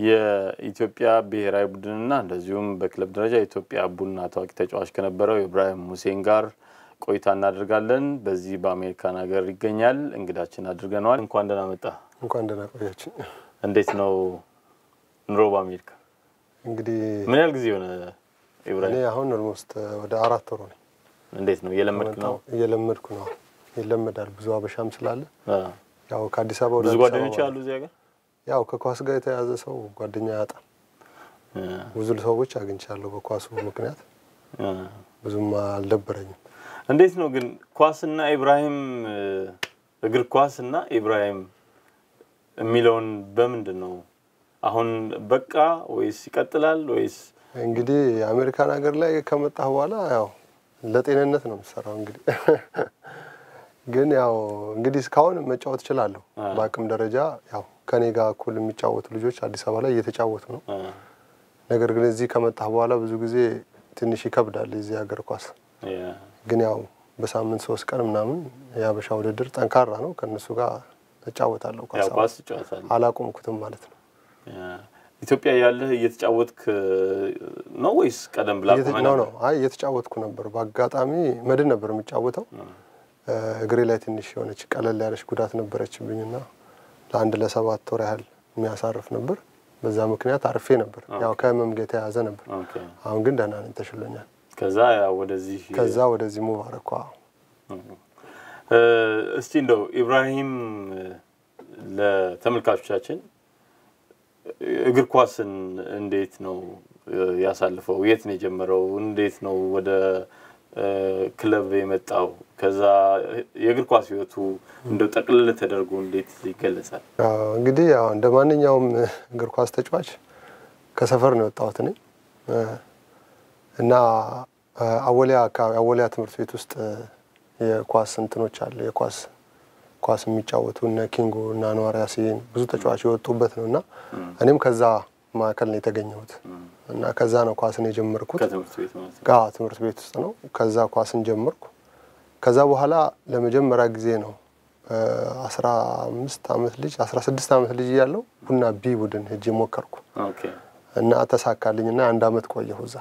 የኢትዮጵያ ብሔራዊ ቡድንና እንደዚሁም በክለብ ደረጃ የኢትዮጵያ ቡና ታዋቂ ተጫዋች ከነበረው ኢብራሂም ሁሴን ጋር ቆይታ እናደርጋለን። በዚህ በአሜሪካን ሀገር ይገኛል። እንግዳችን አድርገነዋል። እንኳን ደህና መጣ። እንኳን ደህና ቆያችን። እንዴት ነው ኑሮ በአሜሪካ? እንግዲህ ምን ያህል ጊዜ ሆነ እኔ ኢብራሂም? አሁን ኦልሞስት ወደ አራት ወር ነኝ። እንዴት ነው እየለመድክ ነው? እየለመድኩ ነው። ይለመዳል። ብዙ አበሻም ስላለ አ፣ ያው ከአዲስ አበባ ወደ ብዙ አዲስ ጓደኞች አበባ አሉ እዚህ ሀገር? ያው ከኳስ ጋር የተያዘ ሰው ጓደኛ ያጣል። አ፣ ብዙ ሰዎች አግኝቻለሁ በኳሱ ምክንያት አ። ብዙም አልደበረኝም። እንዴት ነው ግን ኳስና ኢብራሂም እ፣ እግር ኳስና ኢብራሂም የሚለውን በምንድን ነው አሁን በቃ ወይስ ይቀጥላል ወይስ እንግዲህ የአሜሪካን ሀገር ላይ ከመጣህ በኋላ ያው ለጤንነት ነው የምሰራው። እንግዲህ ግን ያው እንግዲህ እስካሁን መጫወት እችላለሁ። አ። በአቅም ደረጃ ያው ከኔ ጋር እኩል የሚጫወቱ ልጆች አዲስ አበባ ላይ እየተጫወቱ ነው። አ፣ ነገር ግን እዚህ ከመጣህ በኋላ ብዙ ጊዜ ትንሽ ይከብዳል የዚህ ሀገር ኳስ። ያ፣ ግን ያው በሳምንት ሶስት ቀን ምናምን የሀበሻ ውድድር ጠንካራ ነው። ከእነሱ ጋር እጫወታለሁ። ኳስ ያው ኳስ ትጫወታለህ? አላቆምኩትም ማለት ነው። ያ። ኢትዮጵያ ያለህ እየተጫወትክ ነው ወይስ ቀደም ብላ እየተ- ቆመህ ነው ነበር? ነው አይ እየተጫወትኩ ነበር። በአጋጣሚ መድን ነበር የሚጫወተው። እ፣ እግሬ ላይ ትንሽ የሆነች ቀለል ያለች ጉዳት ነበረችብኝና ለአንድ ለሰባት ወር ያህል የሚያሳርፍ ነበር። በዛ ምክንያት አርፌ ነበር። ያው ከህመም ጋር የተያያዘ ነበር። ኦኬ። አሁን ግን ደህና ነኝ፣ ተሽሎኛል። ከዛ ያው ወደዚህ ከዛ ወደዚህ ሙቭ አረኳ። እ፣ እስቲ እንደው ኢብራሂም እ፣ ለተመልካቾቻችን እግር ኳስን እንዴት ነው እ፣ ያሳልፈው? የት ነው የጀመረው? እንዴት ነው ወደ እ፣ ክለብ የመጣው? ከዛ የእግር ኳስ ህይወቱ እንደው ጠቅልል ተደርጎ እንዴት ይገለጻል? አዎ፣ እንግዲህ ያው እንደ ማንኛውም እግር ኳስ ተጫዋች ከሰፈር ነው የወጣሁት እኔ እ፣ እና እ፣ አወሊያ አካባቢ አወሊያ ትምህርት ቤት ውስጥ እ፣ የኳስ እንትኖች አለ የኳስ ኳስ የሚጫወቱ እነ ኪንጎ እና አንዋር ያሲን ብዙ ተጫዋች የወጡበት ነው እና እኔም ከዛ ማዕከል ነው የተገኘሁት እና ከዛ ነው ኳስን የጀመርኩት። ከትምህርት ቤት ማለት ነው። ጋ ትምህርት ቤት ውስጥ ነው። ከዛ ኳስን ጀመርኩ። ከዛ በኋላ ለመጀመሪያ ጊዜ ነው አስራ አምስት አመት ልጅ አስራ ስድስት አመት ልጅ እያለሁ ቡና ቢ ቡድን ሄጄ ሞከርኩ ኦኬ። እና ተሳካልኝ እና አንድ አመት ቆየሁ እዛ።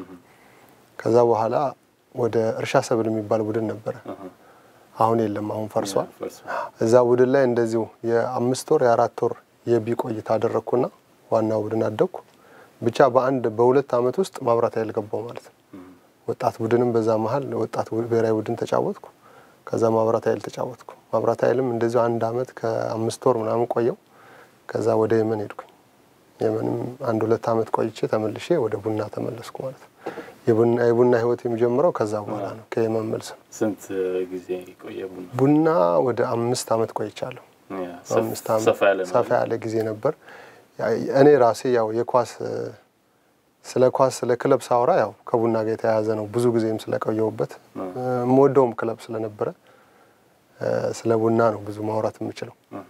ከዛ በኋላ ወደ እርሻ ሰብል የሚባል ቡድን ነበረ። አሁን የለም፣ አሁን ፈርሷል። ፈርሷል። እዛ ቡድን ላይ እንደዚሁ የአምስት ወር የአራት ወር የቢ ቆይታ አደረግኩና ዋናው ቡድን አደግኩ። ብቻ በአንድ በሁለት አመት ውስጥ ማብራት ኃይል ገባው ማለት ነው። ወጣት ቡድንም በዛ መሀል ወጣት ቡ- ብሔራዊ ቡድን ተጫወትኩ። ከዛ ማብራት ኃይል ተጫወትኩ። ማብራት ኃይልም እንደዚሁ አንድ አመት ከአምስት ወር ምናምን ቆየው። ከዛ ወደ የመን ሄድኩኝ። የመንም አንድ ሁለት አመት ቆይቼ ተመልሼ ወደ ቡና ተመለስኩ ማለት ነው። የቡና የቡና ህይወት የሚጀምረው ከዛ በኋላ ነው፣ ከየመን መልስ ነው። ስንት ጊዜ ቆየ ቡና? ቡና ወደ አምስት አመት ቆይቻለሁ። ያ፣ ሰፍ- አምስት ዓመት ሰፋ ያለ ነው። ሰፋ ያለ ጊዜ ነበር። ያ- እኔ ራሴ ያው የኳስ እ፣ ስለ ኳስ ስለ ክለብ ሳወራ ያው ከቡና ጋር የተያያዘ ነው። ብዙ ጊዜም ስለቆየሁበት እ፣ የምወደውም ክለብ ስለነበረ እ፣ ስለ ቡና ነው ብዙ ማውራት የምችለው።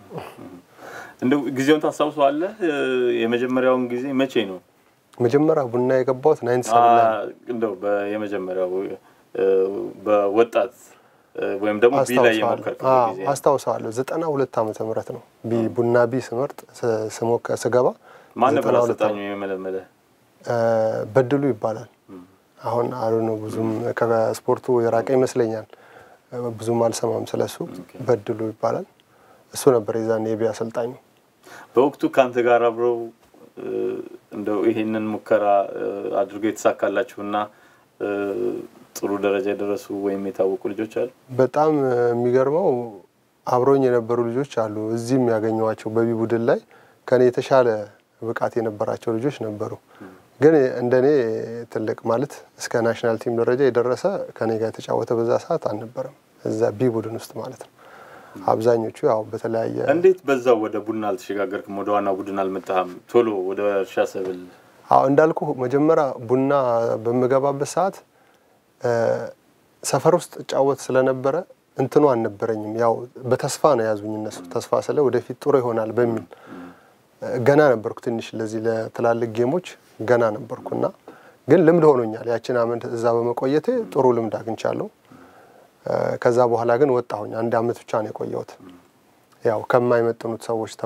እንደው ጊዜውን ታስታውሰዋለህ? እ፣ የመጀመሪያውን ጊዜ መቼ ነው? መጀመሪያ ቡና የገባሁት ናይንቲ ሰቨን ላይ ነው። አ፣ እንደው በየመጀመሪያው እ፣ በወጣት እ፣ ወይም ደግሞ ቢ ላይ አስታውሰዋለሁ የሞከርከው አዎ፣ ጊዜ ነው? አስታውሰዋለሁ። ዘጠና ሁለት ዓመተ ምህረት ነው ቢ ቡና ቢ ስመርጥ ስ- ስሞከ ስገባ ማን ነበር ዘጠና ሁለት አሰልጣኙ የመለመለ? እ፣ በድሉ ይባላል። አሁን አሉ ነው ብዙም ከስፖርቱ የራቀ ይመስለኛል። እ፣ ብዙም አልሰማም ስለሱ። በድሉ ይባላል። እሱ ነበር የዛን የቢ አሰልጣኙ። በወቅቱ ከአንተ ጋር አብረው እ፣ እንደው ይሄንን ሙከራ እ፣ አድርገው የተሳካላችሁና እ፣ ጥሩ ደረጃ የደረሱ ወይም የታወቁ ልጆች አሉ? በጣም እ፣ የሚገርመው አብረውኝ የነበሩ ልጆች አሉ። እዚህም ያገኘኋቸው በቢ ቡድን ላይ ከኔ የተሻለ ብቃት የነበራቸው ልጆች ነበሩ። ግን እንደኔ ትልቅ ማለት እስከ ናሽናል ቲም ደረጃ የደረሰ ከኔ ጋር የተጫወተ በዛ ሰዓት አልነበረም። እዛ ቢ ቡድን ውስጥ ማለት ነው። አብዛኞቹ ያው በተለያየ እንዴት በዛው ወደ ቡና አልተሸጋገርክም? ወደ ዋናው ቡድን አልመጣህም? ቶሎ ወደ እርሻ ሰብል አዎ እንዳልኩ መጀመሪያ ቡና በምገባበት ሰዓት እ፣ ሰፈር ውስጥ እጫወት ስለነበረ እንትኑ አልነበረኝም። ያው በተስፋ ነው የያዙኝ እነሱ። ተስፋ ስለ ወደፊት ጥሩ ይሆናል በሚል እ፣ ገና ነበርኩ ትንሽ ለዚህ ለትላልቅ ጌሞች ገና ነበርኩና ግን ልምድ ሆኖኛል። ያችን አመት እዛ በመቆየቴ ጥሩ ልምድ አግኝቻለሁ። እ፣ ከዛ በኋላ ግን ወጣሁኝ። አንድ አመት ብቻ ነው የቆየሁት። ያው ከማይመጥኑት ሰዎች ተብሎ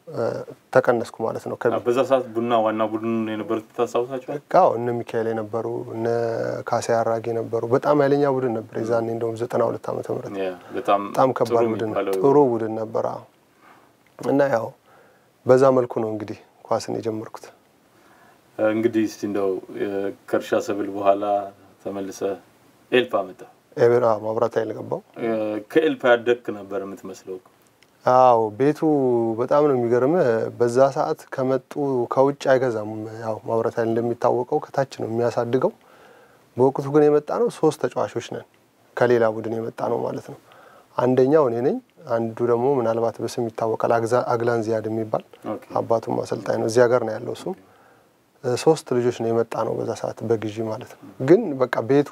ተቀነስኩ ማለት ነው። ከቢ በዛ ሰዓት ቡና ዋና ቡድን የነበሩት ታስታውሳቸዋል? አዎ እነ ሚካኤል የነበሩ እነ ካሴ አራጌ ነበሩ። በጣም ኃይለኛ ቡድን ነበር የዛኔ እንደውም ዘጠና ሁለት ዓመተ ምህረት በጣም በጣም ከባድ ቡድን ጥሩ ቡድን ነበር። አዎ እና ያው በዛ መልኩ ነው እንግዲህ ኳስን የጀመርኩት። እንግዲህ እስቲ እንደው ከእርሻ ሰብል በኋላ ተመልሰ ኤልፓ መጣ። ኤቤራ ማብራት ኃይል ገባው። ከኤልፓ ያደግክ ነበር የምትመስለው። አዎ ቤቱ በጣም ነው የሚገርም። በዛ ሰዓት ከመጡ ከውጭ አይገዛም። ያው ማብራት ኃይል እንደሚታወቀው ከታች ነው የሚያሳድገው። በወቅቱ ግን የመጣ ነው ሶስት ተጫዋቾች ነን ከሌላ ቡድን የመጣ ነው ማለት ነው። አንደኛው እኔ ነኝ። አንዱ ደግሞ ምናልባት በስም ይታወቃል አግላን ዚያድ የሚባል አባቱም አሰልጣኝ ነው። እዚያ ጋር ነው ያለው እሱም። ሶስት ልጆች ነው የመጣ ነው በዛ ሰዓት በግዢ ማለት ነው። ግን በቃ ቤቱ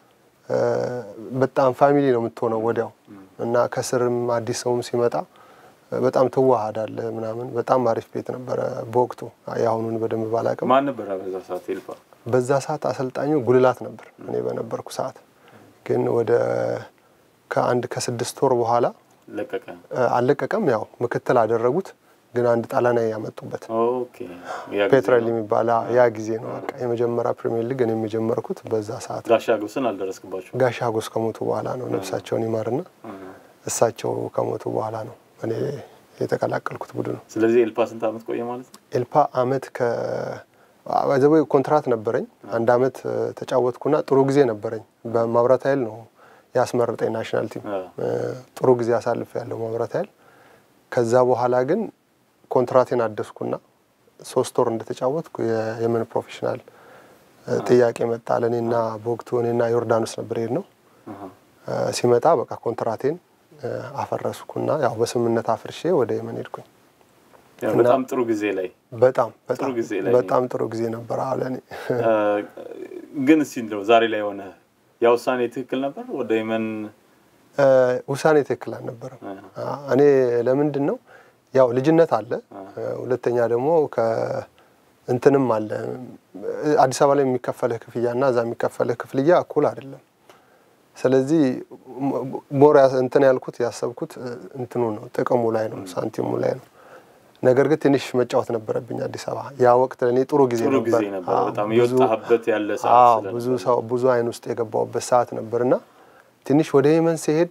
በጣም ፋሚሊ ነው የምትሆነው ወዲያው እና ከስርም አዲስ ሰውም ሲመጣ በጣም ትዋሃዳለ ምናምን። በጣም አሪፍ ቤት ነበረ በወቅቱ። የአሁኑን በደንብ ባላቅም። ማን ነበረ በዛ ሰዓት ኤልፓ? በዛ ሰዓት አሰልጣኙ ጉልላት ነበር እኔ በነበርኩ ሰዓት። ግን ወደ ከአንድ ከስድስት ወር በኋላ ለቀቀ። አልለቀቀም። ያው ምክትል አደረጉት። ግን አንድ ጣሊያናዊ ያመጡበት ኦኬ። ያ ጊዜ ፔትራል ነው። የሚባል ያ ጊዜ ነው በቃ የመጀመሪያ ፕሪሚየር ሊግ እኔም የጀመርኩት በዛ ሰዓት። ጋሻ ግብስን አልደረስክባቸው? ጋሽ ሀጎስ ከሞቱ በኋላ ነው ነፍሳቸውን ይማርና እሳቸው ከሞቱ በኋላ ነው እኔ የተቀላቀልኩት ቡድኑ። ስለዚህ ኤልፓ ስንት ዓመት ቆየ ማለት ነው? ኤልፓ አመት ከ ዘበ ኮንትራት ነበረኝ አንድ አመት ተጫወትኩና ጥሩ ጊዜ ነበረኝ። በማብራት ኃይል ነው ያስመረጠኝ ናሽናል ቲም ጥሩ ጊዜ አሳልፍ ያለው ማብራት ኃይል። ከዛ በኋላ ግን ኮንትራቴን አደስኩና ሶስት ወር እንደተጫወትኩ የየመን ፕሮፌሽናል ጥያቄ መጣ ለእኔና በወቅቱ እኔና ዮርዳኖስ ነበር ሄድ ነው ሲመጣ በቃ ኮንትራቴን አፈረስኩና ያው በስምምነት አፍርሼ ወደ የመን ሄድኩኝ። ያው በጣም ጥሩ ጊዜ ላይ በጣም በጣም ጊዜ ላይ በጣም ጥሩ ጊዜ ነበር። አዎ ለእኔ ግን እስቲ እንደው ዛሬ ላይ ሆነ ያ ውሳኔ ትክክል ነበር? ወደ የመን ውሳኔ ትክክል አልነበረም። እኔ ለምንድን ነው ያው ልጅነት አለ፣ ሁለተኛ ደግሞ ከእንትንም አለ አዲስ አበባ ላይ የሚከፈልህ ክፍያ እና እዛ የሚከፈልህ ክፍልያ እኩል አይደለም። ስለዚህ ሞር እንትን ያልኩት ያሰብኩት እንትኑ ነው ጥቅሙ ላይ ነው ሳንቲሙ ላይ ነው። ነገር ግን ትንሽ መጫወት ነበረብኝ አዲስ አበባ። ያ ወቅት ለእኔ ጥሩ ጊዜ ጥሩ ጊዜ ነበር። ነበር። አዎ፣ በጣም ብዙ- የወጣህበት ያለ ሰዓት አዎ፣ ስለነበር። ብዙ ሰው ብዙ አይን ውስጥ የገባውበት ሰዓት ነበር እና ትንሽ ወደ የመን ሲሄድ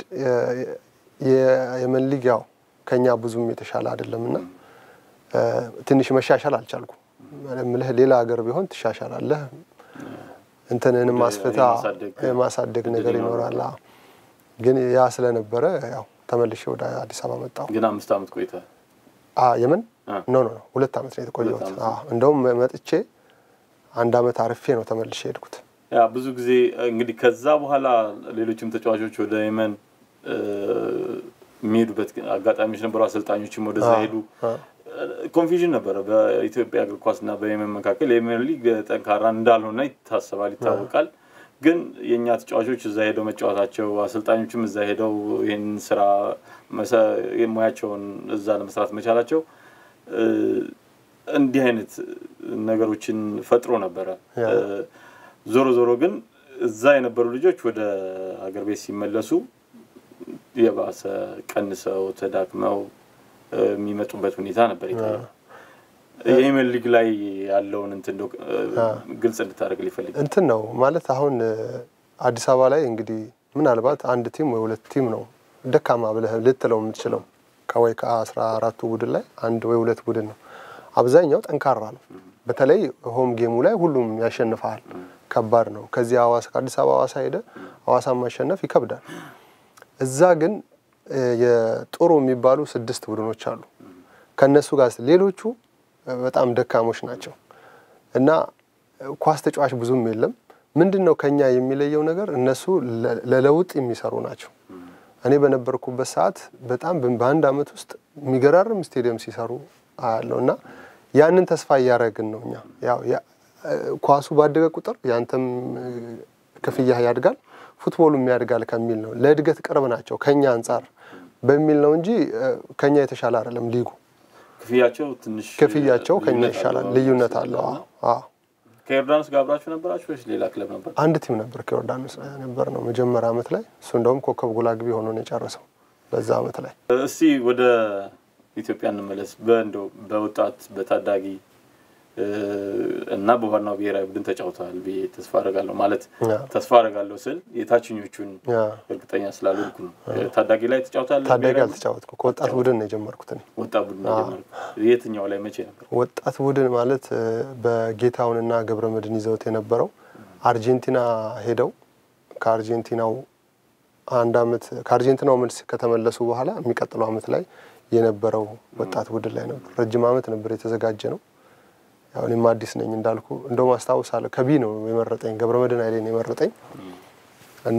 የየመን ሊግ ያው ከኛ ብዙም የተሻለ አይደለም እና ትንሽ መሻሻል አልቻልኩም። ምልህ ሌላ ሀገር ቢሆን ትሻሻላለህ፣ እንትንንም ወደ ማስፈታ የማሳደግ የማሳደግ እድል ነገር ይኖራል። ይኖራል። አዎ። ግን ያ ስለነበረ ያው ተመልሼ ወደ አዲስ አበባ መጣሁ። ግን አምስት ዓመት ቆይተሃል። አ የመን አ። ኖ ኖ ኖ ሁለት ዓመት ነው የተቆየሁት። ሁለት ዓመት አዎ እንደውም መጥቼ አንድ ዓመት አርፌ ነው ተመልሼ ሄድኩት። ያ ብዙ ጊዜ እንግዲህ ከዛ በኋላ ሌሎችም ተጫዋቾች ወደ የመን እ፣ የሚሄዱበት አጋጣሚዎች ነበሩ። አሰልጣኞችም ወደዛ አ፣ ሄዱ። አ። ኮንፊዥን ነበረ በኢትዮጵያ እግር ኳስና በየመን መካከል። የየመን ሊግ ጠንካራ እንዳልሆነ ይታሰባል፣ ይታወቃል። ግን የእኛ ተጫዋቾች እዛ ሄደው መጫወታቸው፣ አሰልጣኞችም እዛ ሄደው ይህን ስራ መሰ- ሙያቸውን እዛ ለመስራት መቻላቸው እ፣ እንዲህ አይነት ነገሮችን ፈጥሮ ነበረ። ያ። እ፣ ዞሮ ዞሮ ግን እዛ የነበሩ ልጆች ወደ አገር ቤት ሲመለሱ የባሰ ቀንሰው ተዳክመው እ፣ የሚመጡበት ሁኔታ ነበር የታየው። የየመን ሊግ ላይ ያለውን እንትን እንደው እ፣ ግልጽ እንድታደርግ ሊፈልግ እንትን ነው ማለት አሁን እ፣ አዲስ አበባ ላይ እንግዲህ ምናልባት አንድ ቲም ወይ ሁለት ቲም ነው ደካማ ብለህ ልትለው የምትችለው ከወይ ከአስራ አራቱ ቡድን ላይ አንድ ወይ ሁለት ቡድን ነው። አብዛኛው ጠንካራ ነው። በተለይ ሆም ጌሙ ላይ ሁሉም ያሸንፈሃል። ከባድ ነው። ከዚህ ሐዋሳ ከአዲስ አበባ ሐዋሳ ሄደ ሐዋሳን ማሸነፍ ይከብዳል። እዛ ግን እ፣ የጥሩ የሚባሉ ስድስት ቡድኖች አሉ። ከነሱ ጋር ስ- ሌሎቹ እ፣ በጣም ደካሞች ናቸው እና እ፣ ኳስ ተጫዋች ብዙም የለም። ምንድን ነው ከኛ የሚለየው ነገር እነሱ ለ- ለለውጥ የሚሰሩ ናቸው። እኔ በነበርኩበት ሰዓት በጣም በ- በአንድ አመት ውስጥ የሚገራርም ስቴዲየም ሲሰሩ አያለው እና ያንን ተስፋ እያደረግን ነው እኛ ያው ያ- እ፣ ኳሱ ባደገ ቁጥር ያንተም እ፣ ክፍያ ያድጋል፣ ፉትቦሉም ያድጋል ከሚል ነው። ለእድገት ቅርብ ናቸው ከኛ አንጻር በሚል ነው እንጂ እ፣ ከኛ የተሻለ አይደለም ሊጉ። ክፍያቸው ትንሽ ክፍያቸው ከኛ ልዩነት ይሻላል፣ አለው። ልዩነት አለው። አዎ አዎ። ከዮርዳኖስ ጋር አብራችሁ ነበራችሁ ወይስ ሌላ ክለብ ነበር? አንድ ቲም ነበር ከዮርዳኖስ ነበር ነው መጀመሪያ አመት ላይ እሱ እንደውም ኮከብ ጎል አግቢ ሆኖ ነው የጨረሰው በዛ አመት ላይ። እስቲ ወደ ኢትዮጵያ እንመለስ። በእንደው በወጣት በታዳጊ እ፣ እና በዋናው ብሔራዊ ቡድን ተጫውተዋል ብዬ ተስፋ አደርጋለሁ። ማለት ያ። ተስፋ አደርጋለሁ ስል የታችኞቹን ያ እርግጠኛ ስላልሆንኩ ነው። ታዳጊ ላይ ተጫውታለህ? ታዳጊ ብሔራዊ ቡድን? አልተጫወትኩ ከወጣት ቡድን ነው የጀመርኩት እኔ። ወጣት ቡድን የጀመርኩት የትኛው ላይ መቼ ነበር? ወጣት ቡድን ማለት እ፣ በጌታውንና ገብረ መድህን ይዘውት የነበረው አርጀንቲና ሄደው ከአርጀንቲናው አንድ አመት ከአርጀንቲናው መልስ ከተመለሱ በኋላ የሚቀጥለው አመት ላይ የነበረው ወጣት ቡድን ላይ ነበር። ረጅም አመት ነበር የተዘጋጀ ነው። ያው እኔም አዲስ ነኝ እንዳልኩ እንደውም አስታውሳለሁ ከቢ ነው የመረጠኝ ገብረ መድህን ኃይሌ ነው የመረጠኝ እና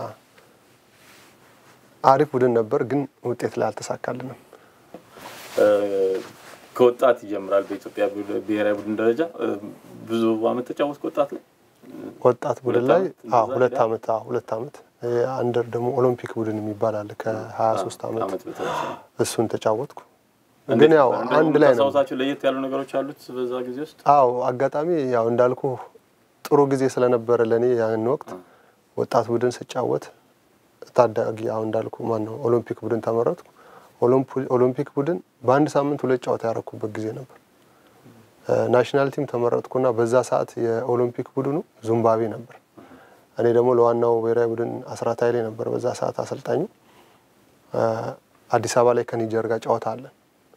አሪፍ ቡድን ነበር፣ ግን ውጤት ላይ አልተሳካልንም። እ፣ ከወጣት ይጀምራል። በኢትዮጵያ ብሔራዊ ቡድን ደረጃ እ፣ ብዙ አመት ተጫወትክ ወጣት ላይ ወጣት ቡድን ሁለት ላይ ዓመት አዎ እንደዛ ሁለት ሄዳል? አመት አዎ ሁለት አመት አንደር ደግሞ ኦሎምፒክ ቡድን የሚባል አለ ከ23 አመት አመት በታች ነው። እሱን ተጫወትኩ። እንዴት ግን ያው ነበር? እንደው አንድ ላይ ነው። የምታስታውሳቸው ለየት ያሉ ነገሮች አሉት በዛ ጊዜ ውስጥ? አዎ አጋጣሚ ያው እንዳልኩ ጥሩ ጊዜ ስለነበረ ለእኔ ያን ወቅት ወጣት ቡድን ስጫወት ታዳጊ አሁን እንዳልኩ ማን ነው ኦሎምፒክ ቡድን ተመረጥኩ። ኦሎምፒ- ኦሎምፒክ ቡድን በአንድ ሳምንት ሁለት ጨዋታ ያረኩበት ጊዜ ነበር። እ፣ ናሽናል ቲም ተመረጥኩና በዛ ሰዓት የኦሎምፒክ ቡድኑ ዙምባቤ ነበር። እኔ ደግሞ ለዋናው ብሔራዊ ቡድን አስራት ኃይሌ ነበር በዛ ሰዓት አሰልጣኙ። እ፣ አዲስ አበባ ላይ ከኒጀር ጋር ጨዋታ አለን።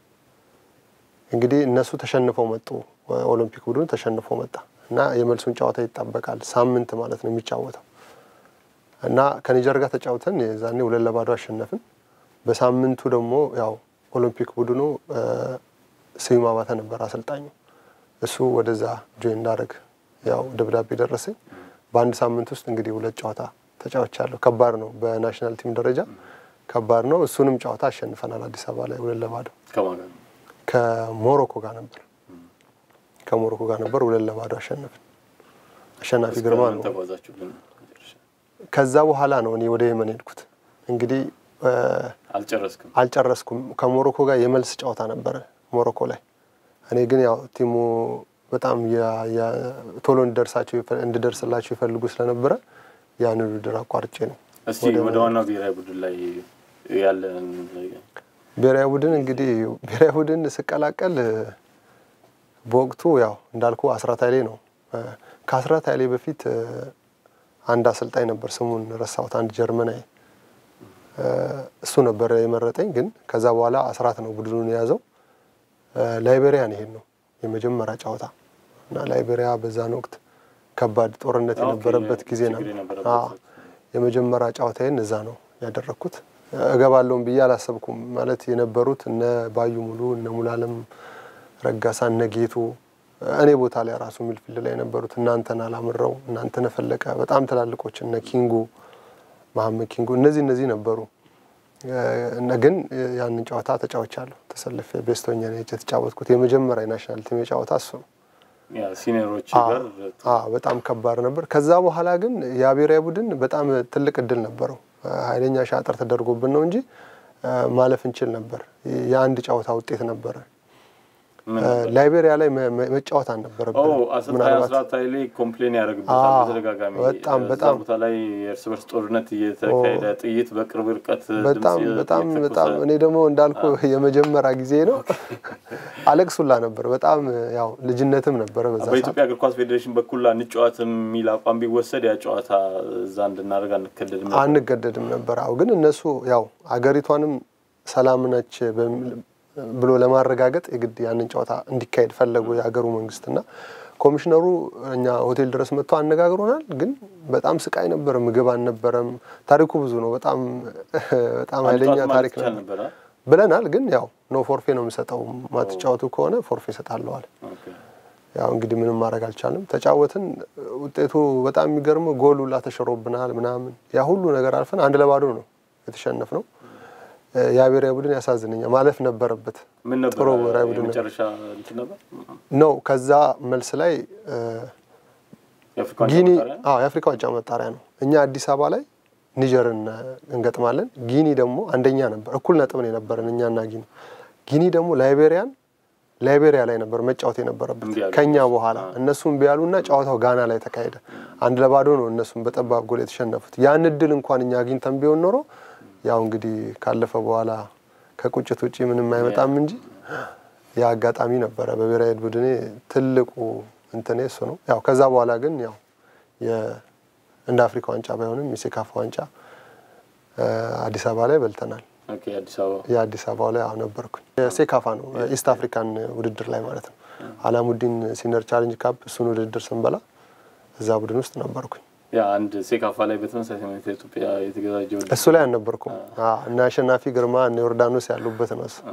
እንግዲህ እነሱ ተሸንፈው መጡ። ኦሎምፒክ ቡድኑ ተሸንፎ መጣ እና የመልሱን ጨዋታ ይጠበቃል። ሳምንት ማለት ነው የሚጫወተው እና ከኒጀር ጋር ተጫውተን የዛኔ ሁለት ለባዶ አሸነፍን። በሳምንቱ ደግሞ ያው ኦሎምፒክ ቡድኑ እ፣ ስዩም አባተ ነበር አሰልጣኙ። እሱ ወደዛ ጆይን እንዳደረግ ያው ደብዳቤ ደረሰኝ። በአንድ ሳምንት ውስጥ እንግዲህ ሁለት ጨዋታ ተጫውቻለሁ። ከባድ ነው፣ በናሽናል ቲም ደረጃ ከባድ ነው። እሱንም ጨዋታ አሸንፈናል አዲስ አበባ ላይ ሁለት ለባዶ ከማን ጋር ነው? ከሞሮኮ ጋር ነበር ከሞሮኮ ጋር ነበር ሁለት ለባዶ አሸነፍን። አሸናፊ እስከ ግርማ ምን ነው። ተጓዛችሁልን? መጨረሻ ከዛ በኋላ ነው እኔ ወደ የመን ሄድኩት። እንግዲህ እ፣ አልጨረስክም። አልጨረስኩም። ከሞሮኮ ጋር የመልስ ጨዋታ ነበረ ሞሮኮ ላይ። እኔ ግን ያው ቲሙ በጣም ያ- ያ- ቶሎ እንድደርሳቸው ይፈ- እንድደርስላቸው ይፈልጉ ስለነበረ ያን ውድድር አቋርጬ ነው እስቲ ወደ ዋናው ብሔራዊ ቡድን ላይ ያለን ብሔራዊ ቡድን እንግዲህ ብሔራዊ ቡድን ስቀላቀል እ፣ በወቅቱ ያው እንዳልኩ አስራት ኃይሌ ነው። እ፣ ከአስራት ኃይሌ በፊት እ፣ አንድ አሰልጣኝ ነበር፣ ስሙን ረሳሁት። አንድ ጀርመናዊ እ፣ እሱ ነበር የመረጠኝ። ግን ከዛ በኋላ አስራት ነው ቡድኑን የያዘው። እ፣ ላይቤሪያ ነው ይሄድ ነው የመጀመሪያ ጨዋታ እና ላይቤሪያ በዛን ወቅት ከባድ ጦርነት ኦኬ፣ የነበረበት ጊዜ ችግር ነበር። የነበረበት አዎ፣ የመጀመሪያ ጨዋታዬን እዛ ነው ያደረግኩት። እገባለሁም ብዬ አላሰብኩም። ማለት የነበሩት እነ ባዩ ሙሉ፣ እነ ሙላለም ረጋሳ፣ እነ ጌቱ እኔ ቦታ ላይ ራሱ ሚልፊልድ ላይ የነበሩት እናንተን አላምረው፣ እናንተን ፈለቀ፣ በጣም ትላልቆች እነ ኪንጉ መሀመድ ኪንጉ፣ እነዚህ እነዚህ ነበሩ። እነ ግን ያንን ጨዋታ ተጫውቻለሁ። ተሰልፌ ቤስቶኛ ነው የተጫወትኩት። የመጀመሪያ የናሽናል ቲም የጨዋታ እሱ ነው። ያ ሲኒየሮች ጋር አዎ በጣም ከባድ ነበር። ከዛ በኋላ ግን የብሔራዊ ቡድን በጣም ትልቅ እድል ነበረው። ኃይለኛ ሻጥር ተደርጎብን ነው እንጂ ማለፍ እንችል ነበር። የአንድ ጨዋታ ውጤት ነበረ። ምን ላይቤሪያ ላይ መ- መ- መጫወት አልነበረብን። አሰልጣኝ አስራት ኃይሌ ኮምፕሌን ያደርግበታል አዎ፣ በተደጋጋሚ በጣም እዛ በጣም ቦታ ላይ የእርስ በርስ ጦርነት እየተካሄደ ጥይት በቅርብ ርቀት በጣም ድምፅ በጣም እየተኮሰ በጣም እኔ ደግሞ እንዳልኩ የመጀመሪያ ጊዜ ነው አለቅሱላ ነበር። በጣም ያው ልጅነትም ነበረ በዛ ሰዓት። በኢትዮጵያ እግር ኳስ ፌዴሬሽን በኩል አንጫወት የሚል አቋም ቢወሰድ ያ ጨዋታ እዛ እንድናደርግ አንከደድም ነበር። አንገደድም ነበር። አዎ ግን እነሱ ያው አገሪቷንም ሰላም ነች በሚል- ብሎ ለማረጋገጥ የግድ ያንን ጨዋታ እንዲካሄድ ፈለጉ የሀገሩ መንግስትና ኮሚሽነሩ እኛ ሆቴል ድረስ መጥቶ አነጋግሮናል። ግን በጣም ስቃይ ነበር፣ ምግብ አልነበረም። ታሪኩ ብዙ ነው። በጣም በጣም ኃይለኛ አንጫወት ማለት ታሪክ ይቻል ነበር ነበር። ብለናል። ግን ያው ኖ ፎርፌ ነው የምሰጠው፣ ማትጫወቱ ከሆነ ፎርፌ እሰጣለዋል። ኦኬ። ያው እንግዲህ ምንም ማድረግ አልቻልንም። ተጫወትን። ውጤቱ በጣም የሚገርመው ጎል ሁላ ተሽሮብናል ምናምን። ያ ሁሉ ነገር አልፈን አንድ ለባዶ ነው የተሸነፍ ነው። ያ ብሔራዊ ቡድን ያሳዝነኛል። ማለፍ ነበረበት ምን ነበር ጥሩ ብሔራዊ ቡድን ነበር። የመጨረሻ እንትን ነበር ነው። ከዛ መልስ ላይ እ፣ የአፍሪካ ዋንጫ ጊኒ ማጣሪያ? አዎ የአፍሪካ ዋንጫ መጣሪያ ነው። እኛ አዲስ አበባ ላይ ኒጀርን እ፣ እንገጥማለን። ጊኒ ደግሞ አንደኛ ነበር፣ እኩል ነጥብ ነው የነበረን እኛና ጊኒ። ጊኒ ደግሞ ላይቤሪያን ላይቤሪያ ላይ ነበር መጫወት የነበረበት እምቢ አሉ። ከኛ በኋላ እነሱም ቢያሉና ጨዋታው ጋና ላይ ተካሄደ። አንድ ለባዶ ነው እነሱም በጠባብ ጎል የተሸነፉት። ያን እድል እንኳን እኛ አግኝተን ቢሆን ኖሮ ያው እንግዲህ ካለፈ በኋላ ከቁጭት ውጪ ምንም አይመጣም እንጂ ያ አጋጣሚ ነበረ። በብሔራዊ ቡድኔ ትልቁ እንትኔ እሱ ነው። ያው ከዛ በኋላ ግን ያው እንደ አፍሪካ ዋንጫ ባይሆንም የሴካፋ ዋንጫ አዲስ አበባ ላይ በልተናል። ኦኬ፣ አዲስ አበባ የአዲስ አበባው ላይ አሁን ነበርኩኝ። የሴካፋ ነው ኢስት አፍሪካን ውድድር ላይ ማለት ነው። አላሙዲን ሲኒየር ቻሌንጅ ካፕ እሱን ውድድር ስንበላ እዛ ቡድን ውስጥ ነበርኩኝ። ያ አንድ ሴካፋ ላይ በተመሳሳይ ሁኔታ ኢትዮጵያ የተዘጋጀው እሱ ላይ አልነበርኩም እና አሸናፊ ግርማ እነ ዮርዳኖስ ያሉበት ነው እሱ።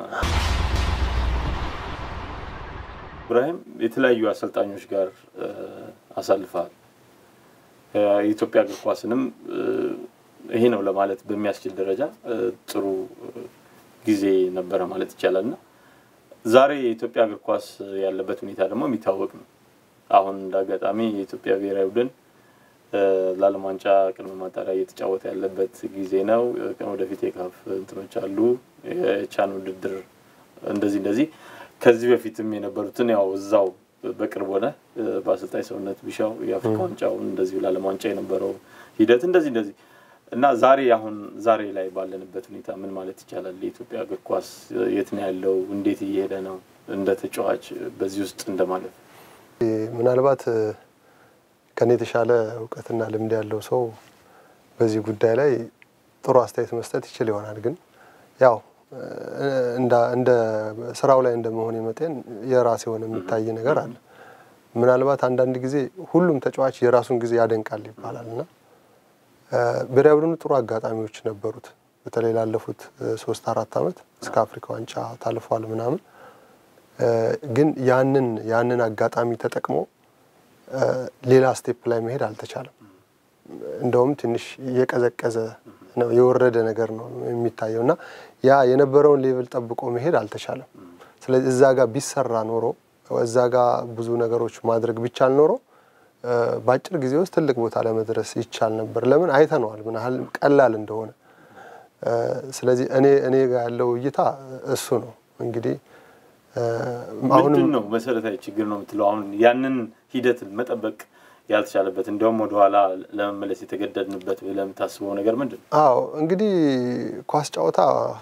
ኢብራሂም የተለያዩ አሰልጣኞች ጋር አሳልፈሃል። የኢትዮጵያ እግር ኳስንም ይሄ ነው ለማለት በሚያስችል ደረጃ ጥሩ ጊዜ ነበረ ማለት ይቻላል እና ዛሬ የኢትዮጵያ እግር ኳስ ያለበት ሁኔታ ደግሞ የሚታወቅ ነው። አሁን እንደ አጋጣሚ የኢትዮጵያ ብሔራዊ ቡድን ለዓለም ዋንጫ ቅድመ ማጣሪያ እየተጫወተ ያለበት ጊዜ ነው። ወደፊት የካፍ እንትኖች አሉ፣ የቻን ውድድር እንደዚህ እንደዚህ ከዚህ በፊትም የነበሩትን ያው እዛው በቅርብ ሆነ በአሰልጣኝ ሰውነት ቢሻው የአፍሪካ ዋንጫውን እንደዚሁ ለዓለም ዋንጫ የነበረው ሂደት እንደዚህ እንደዚህ እና ዛሬ አሁን ዛሬ ላይ ባለንበት ሁኔታ ምን ማለት ይቻላል? የኢትዮጵያ እግር ኳስ የት ነው ያለው? እንዴት እየሄደ ነው? እንደ ተጫዋች በዚህ ውስጥ እንደማለት ምናልባት ከኔ የተሻለ እውቀትና ልምድ ያለው ሰው በዚህ ጉዳይ ላይ ጥሩ አስተያየት መስጠት ይችል ይሆናል። ግን ያው እንደ ስራው ላይ እንደመሆን መጠን የራሴ የሆነ የሚታይ ነገር አለ። ምናልባት አንዳንድ ጊዜ ሁሉም ተጫዋች የራሱን ጊዜ ያደንቃል ይባላል እና ብሔራዊ ቡድኑ ጥሩ አጋጣሚዎች ነበሩት። በተለይ ላለፉት ሶስት አራት ዓመት እስከ አፍሪካ ዋንጫ ታልፏል ምናምን። ግን ያንን ያንን አጋጣሚ ተጠቅሞ ሌላ ስቴፕ ላይ መሄድ አልተቻለም። እንደውም ትንሽ የቀዘቀዘ ነው የወረደ ነገር ነው የሚታየው እና ያ የነበረውን ሌቭል ጠብቆ መሄድ አልተቻለም። ስለዚህ እዛ ጋር ቢሰራ ኖሮ እዛ ጋር ብዙ ነገሮች ማድረግ ቢቻል ኖሮ በአጭር ጊዜ ውስጥ ትልቅ ቦታ ለመድረስ ይቻል ነበር። ለምን አይተነዋል ምን ያህል ቀላል እንደሆነ። ስለዚህ እኔ እኔ ጋር ያለው እይታ እሱ ነው። እንግዲህ ምንድን ነው መሰረታዊ ችግር ነው የምትለው? አሁን ያንን ሂደት መጠበቅ ያልተቻለበት እንዲያውም ወደኋላ ለመመለስ የተገደድንበት ብለህ የምታስበው ነገር ምንድን ነው? አዎ እንግዲህ ኳስ ጨዋታ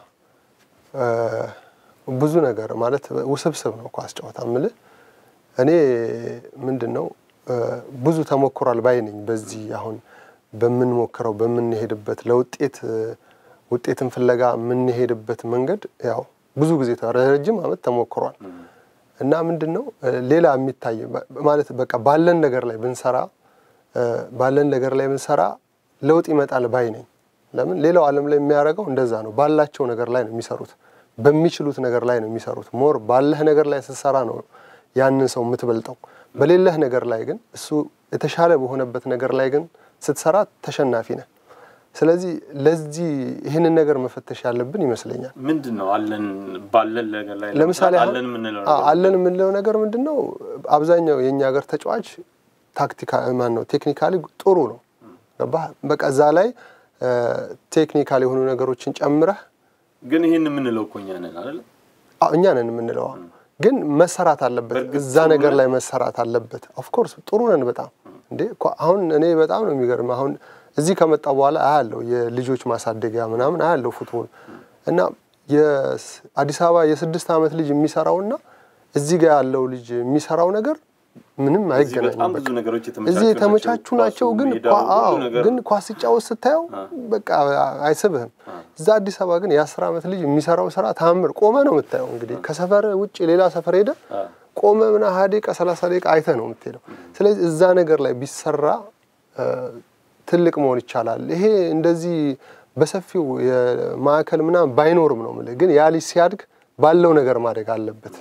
ብዙ ነገር ማለት ውስብስብ ነው። ኳስ ጨዋታ ምልህ እኔ ምንድን ነው ብዙ ተሞክሯል ባይ ነኝ። በዚህ አሁን በምንሞክረው በምንሄድበት ለውጤት ውጤትን ፍለጋ የምንሄድበት መንገድ ያው ብዙ ጊዜ ረጅም ዓመት ተሞክሯል እና ምንድን ነው ሌላ የሚታይ ማለት በቃ ባለን ነገር ላይ ብንሰራ ባለን ነገር ላይ ብንሰራ ለውጥ ይመጣል ባይ ነኝ። ለምን ሌላው ዓለም ላይ የሚያደርገው እንደዛ ነው። ባላቸው ነገር ላይ ነው የሚሰሩት፣ በሚችሉት ነገር ላይ ነው የሚሰሩት። ሞር ባለህ ነገር ላይ ስትሰራ ነው ያንን ሰው የምትበልጠው። በሌለህ ነገር ላይ ግን እሱ የተሻለ በሆነበት ነገር ላይ ግን ስትሰራ ተሸናፊ ነህ። ስለዚህ ለዚህ ይህንን ነገር መፈተሽ ያለብን ይመስለኛል። ምንድን ነው አለን ባለን ነገር ላይ ለምሳሌ አለን የምንለው አለን የምንለው ነገር ምንድን ነው? አብዛኛው የእኛ ሀገር ተጫዋች ታክቲካ ማን ነው ቴክኒካሊ ጥሩ ነው። ገባህ? በቃ እዛ ላይ ቴክኒካል የሆኑ ነገሮችን ጨምረህ ግን ይህን የምንለው እኮ እኛ ነን አይደል? እኛ ነን የምንለው ግን መሰራት አለበት። እዛ ነገር ላይ መሰራት አለበት። ኦፍኮርስ ጥሩ ነን በጣም እንዴ። አሁን እኔ በጣም ነው የሚገርም አሁን እዚህ ከመጣ በኋላ አያለው የልጆች ማሳደጊያ ምናምን አያለው ፉትቦል እና የአዲስ አበባ የስድስት ዓመት ልጅ የሚሰራውና እዚህ ጋር ያለው ልጅ የሚሰራው ነገር ምንም አይገናኝም። እዚህ የተመቻቹ ናቸው፣ ግን ግን ኳስ ሲጫወት ስታየው በቃ አይስብህም። እዛ አዲስ አበባ ግን የአስር ዓመት ልጅ የሚሰራው ስራ ታምር ቆመ ነው የምታየው። እንግዲህ ከሰፈር ውጭ ሌላ ሰፈር ሄደ ቆመ ምና ሀያ ደቂቃ ሰላሳ ደቂቃ አይተህ ነው የምትሄደው። ስለዚህ እዛ ነገር ላይ ቢሰራ ትልቅ መሆን ይቻላል። ይሄ እንደዚህ በሰፊው የማዕከል ምናምን ባይኖርም ነው የምልህ። ግን ያ ልጅ ሲያድግ ባለው ነገር ማደግ አለበት።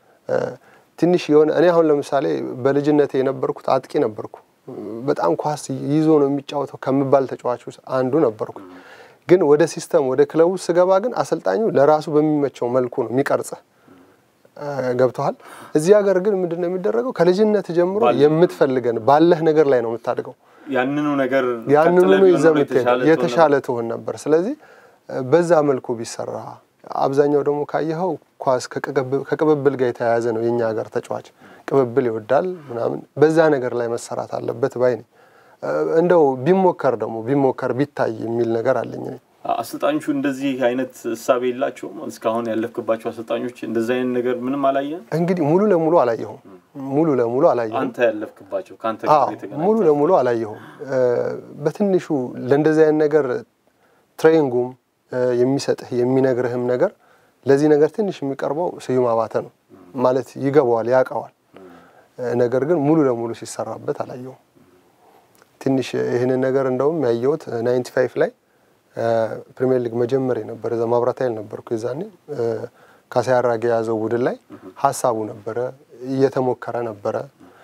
ትንሽ የሆነ እኔ አሁን ለምሳሌ በልጅነቴ የነበርኩት አጥቂ ነበርኩ። በጣም ኳስ ይዞ ነው የሚጫወተው ከምባል ተጫዋች ውስጥ አንዱ ነበርኩ። ግን ወደ ሲስተም ወደ ክለቡ ስገባ ግን አሰልጣኙ ለራሱ በሚመቸው መልኩ ነው የሚቀርጽህ። ገብተዋል። እዚህ ሀገር ግን ምንድን ነው የሚደረገው? ከልጅነት ጀምሮ የምትፈልገን ባለህ ነገር ላይ ነው የምታድገው። ያንኑ ነገር ያንኑ ይዘህ የምትሄደው የተሻለ ትሆን ነበር። ስለዚህ በዛ መልኩ ቢሰራ አብዛኛው ደግሞ ካየኸው ኳስ ከቅብብል ጋር የተያያዘ ነው። የኛ ሀገር ተጫዋች ቅብብል ይወዳል ምናምን፣ በዛ ነገር ላይ መሰራት አለበት ባይ ነኝ። እንደው ቢሞከር ደግሞ ቢሞከር ቢታይ የሚል ነገር አለኝ። አሰልጣኞቹ እንደዚህ አይነት እሳቤ የላቸውም። እስካሁን ያለፍክባቸው አሰልጣኞች እንደዚህ አይነት ነገር ምንም አላየህም? እንግዲህ ሙሉ ለሙሉ አላየሁም። ሙሉ ለሙሉ አላየሁም። አንተ ያለፍክባቸው ከአንተ አዎ ጋር የተገናኘ ሙሉ ለሙሉ አላየሁም። እ፣ በትንሹ ለእንደዚህ አይነት ነገር ትሬኒንጉም እ፣ የሚሰጥህ የሚነግርህም ነገር ለዚህ ነገር ትንሽ የሚቀርበው ስዩም አባተ ነው ማለት ይገባዋል፣ ያውቀዋል። እ፣ ነገር ግን ሙሉ ለሙሉ ሲሰራበት አላየሁም። ትንሽ ይህንን ነገር እንደውም ያየሁት ናይንቲ ፋይቭ ላይ እ፣ ፕሪሚየር ሊግ መጀመሪያ ነበር። እዛ ማብራት ኃይል ነበርኩ የዛኔ እ፣ ካሳዬ አራጌ የያዘው ቡድን ላይ ሀሳቡ ነበረ፣ እየተሞከረ ነበረ።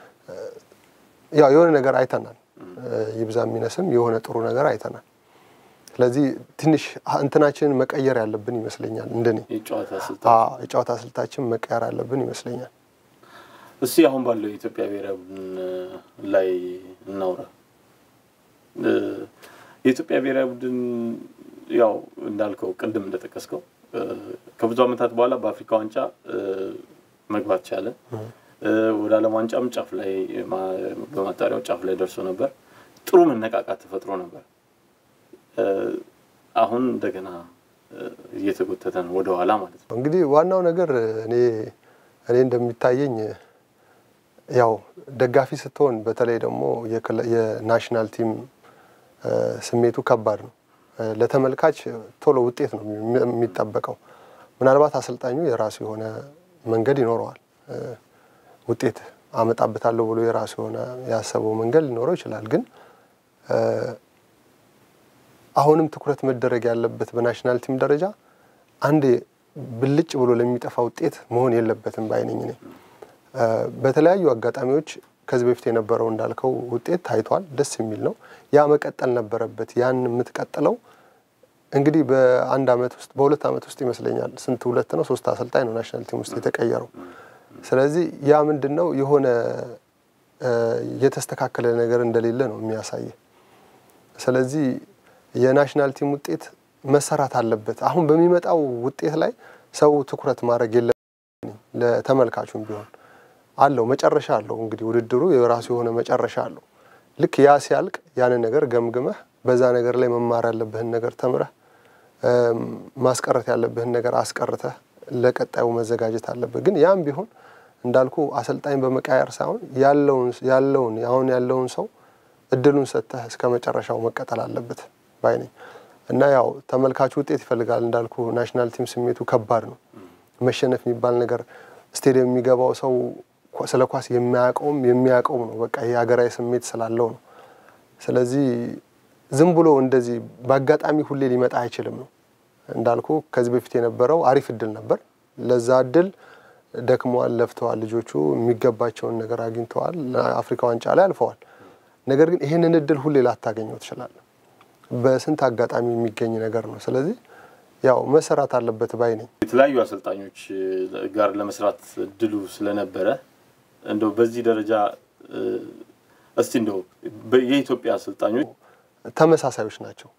ያው የሆነ ነገር አይተናል። ይብዛ የሚነስም የሆነ ጥሩ ነገር አይተናል። ስለዚህ ትንሽ እንትናችንን መቀየር ያለብን ይመስለኛል። እንደኔ የጨዋታ ስልት አዎ፣ የጨዋታ ስልታችን መቀየር ያለብን ይመስለኛል። እስቲ አሁን ባለው የኢትዮጵያ ብሔራዊ ቡድን ላይ እናውራ። እ፣ የኢትዮጵያ ብሔራዊ ቡድን ያው እንዳልከው ቅድም እንደጠቀስከው እ፣ ከብዙ ዓመታት በኋላ በአፍሪካ ዋንጫ እ፣ መግባት ቻለ። እ፣ ወደ ዓለም ዋንጫም ጫፍ ላይ ማ- በማጣሪያው ጫፍ ላይ ደርሶ ነበር። ጥሩ መነቃቃት ተፈጥሮ ነበር። እ፣ አሁን እንደገና እ፣ እየተጎተተ ነው ወደ ኋላ ማለት ነው። እንግዲህ ዋናው ነገር እኔ እኔ እንደሚታየኝ ያው ደጋፊ ስትሆን በተለይ ደግሞ የክለ- የናሽናል ቲም እ፣ ስሜቱ ከባድ ነው። እ፣ ለተመልካች ቶሎ ውጤት ነው የሚ- የሚጠበቀው። ምናልባት አሰልጣኙ የራሱ የሆነ መንገድ ይኖረዋል። እ፣ ውጤት አመጣበታለሁ ብሎ የራሱ የሆነ ያሰበው መንገድ ሊኖረው ይችላል። ግን እ፣ አሁንም ትኩረት መደረግ ያለበት በናሽናል ቲም ደረጃ አንዴ ብልጭ ብሎ ለሚጠፋ ውጤት መሆን የለበትም ባይነኝ እኔ እ፣ በተለያዩ አጋጣሚዎች ከዚህ በፊት የነበረው እንዳልከው ውጤት ታይቷል። ደስ የሚል ነው። ያ መቀጠል ነበረበት። ያን የምትቀጥለው እንግዲህ በአንድ አመት ውስጥ በሁለት አመት ውስጥ ይመስለኛል ስንት ሁለት ነው ሶስት አሰልጣኝ ነው ናሽናል ቲም ውስጥ የተቀየረው። ስለዚህ ያ ምንድን ነው የሆነ እ፣ የተስተካከለ ነገር እንደሌለ ነው የሚያሳየ። ስለዚህ የናሽናል ቲም ውጤት መሰራት አለበት። አሁን በሚመጣው ውጤት ላይ ሰው ትኩረት ማድረግ የለ ለተመልካቹም ቢሆን አለው መጨረሻ አለው። እንግዲህ ውድድሩ የራሱ የሆነ መጨረሻ አለው። ልክ ያ ሲያልቅ ያንን ነገር ገምግመህ በዛ ነገር ላይ መማር ያለብህን ነገር ተምረህ እም፣ ማስቀረት ያለብህን ነገር አስቀርተህ ለቀጣዩ መዘጋጀት አለብህ። ግን ያም ቢሆን እንዳልኩ አሰልጣኝ በመቃየር ሳይሆን ያለውን ያለውን አሁን ያለውን ሰው እድሉን ሰጥተህ እስከ መጨረሻው መቀጠል አለበት ባይ ነኝ እና ያው ተመልካቹ ውጤት ይፈልጋል እንዳልኩ ናሽናል ቲም ስሜቱ ከባድ ነው። መሸነፍ የሚባል ነገር ስቴዲየም የሚገባው ሰው ኳ- ስለ ኳስ የሚያውቀውም የሚያውቀውም ነው። በቃ ይሄ ሀገራዊ ስሜት ስላለው ነው። ስለዚህ ዝም ብሎ እንደዚህ በአጋጣሚ ሁሌ ሊመጣ አይችልም ነው እንዳልኩ ከዚህ በፊት የነበረው አሪፍ እድል ነበር። ለዛ እድል ደክመዋል፣ ለፍተዋል። ልጆቹ የሚገባቸውን ነገር አግኝተዋል። አፍሪካ ዋንጫ ላይ አልፈዋል። ነገር ግን ይህንን እድል ሁሌ ላታገኘው ትችላለህ። በስንት አጋጣሚ የሚገኝ ነገር ነው። ስለዚህ ያው መሰራት አለበት ባይ ነኝ። የተለያዩ አሰልጣኞች ጋር ለመስራት እድሉ ስለነበረ እንደው በዚህ ደረጃ እ፣ እስቲ እንደው በ- የኢትዮጵያ አሰልጣኞች ተመሳሳዮች ናቸው።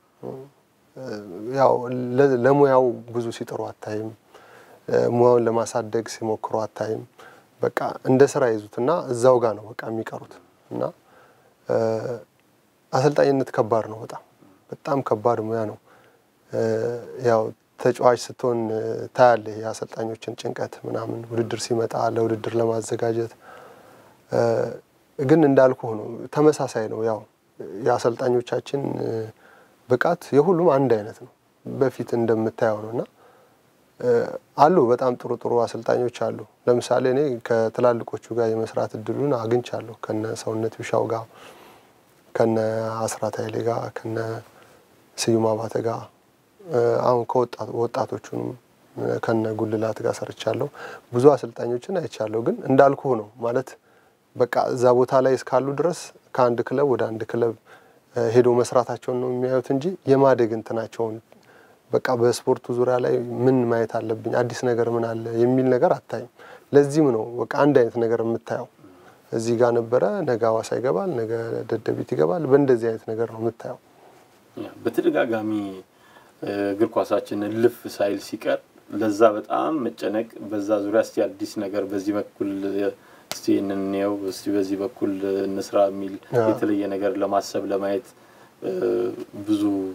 ያው ለ- ለሙያው ብዙ ሲጥሩ አታይም። ሙያውን ለማሳደግ ሲሞክሩ አታይም። በቃ እንደ ስራ ይዙትና እዛው ጋር ነው በቃ የሚቀሩት እና እ፣ አሰልጣኝነት ከባድ ነው። በጣም በጣም ከባድ ሙያ ነው። እ፣ ያው ተጫዋች ስትሆን እ፣ ታያለህ የአሰልጣኞችን ጭንቀት ምናምን ውድድር ሲመጣ ለውድድር ለማዘጋጀት እ፣ ግን እንዳልኩህ ነው ተመሳሳይ ነው። ያው የአሰልጣኞቻችን እ፣ ብቃት የሁሉም አንድ አይነት ነው። በፊት እንደምታየው ነው እና እ፣ አሉ በጣም ጥሩ ጥሩ አሰልጣኞች አሉ። ለምሳሌ እኔ ከትላልቆቹ ጋር የመስራት እድሉን አግኝቻለሁ ከነ ሰውነት ቢሻው ጋር ከነ አስራት ኃይሌ ጋር ከነ ስዩም አባተ ጋር እ፣ አሁን ከወጣት ወጣቶቹንም እ፣ ከነ ጉልላት ጋር ሰርቻለሁ። ብዙ አሰልጣኞችን አይቻለሁ። ግን እንዳልኩህ ነው ማለት በቃ እዛ ቦታ ላይ እስካሉ ድረስ ከአንድ ክለብ ወደ አንድ ክለብ እ፣ ሄዶ መስራታቸውን ነው የሚያዩት እንጂ የማደግ እንትናቸውን በቃ በስፖርቱ ዙሪያ ላይ ምን ማየት አለብኝ፣ አዲስ ነገር ምን አለ የሚል ነገር አታይም። ለዚህም ነው በቃ አንድ አይነት ነገር የምታየው። እዚህ ጋር ነበረ፣ ነገ ሐዋሳ ይገባል፣ ነገ ደደቢት ይገባል። በእንደዚህ አይነት ነገር ነው የምታየው። በተደጋጋሚ እ፣ እግር ኳሳችን እልፍ ሳይል ሲቀር ለዛ በጣም መጨነቅ፣ በዛ ዙሪያ እስቲ አዲስ ነገር በዚህ በኩል እ፣ እስቲ እንየው፣ እስቲ በዚህ በኩል እንስራ የሚል አዎ። የተለየ ነገር ለማሰብ ለማየት እ፣ ብዙ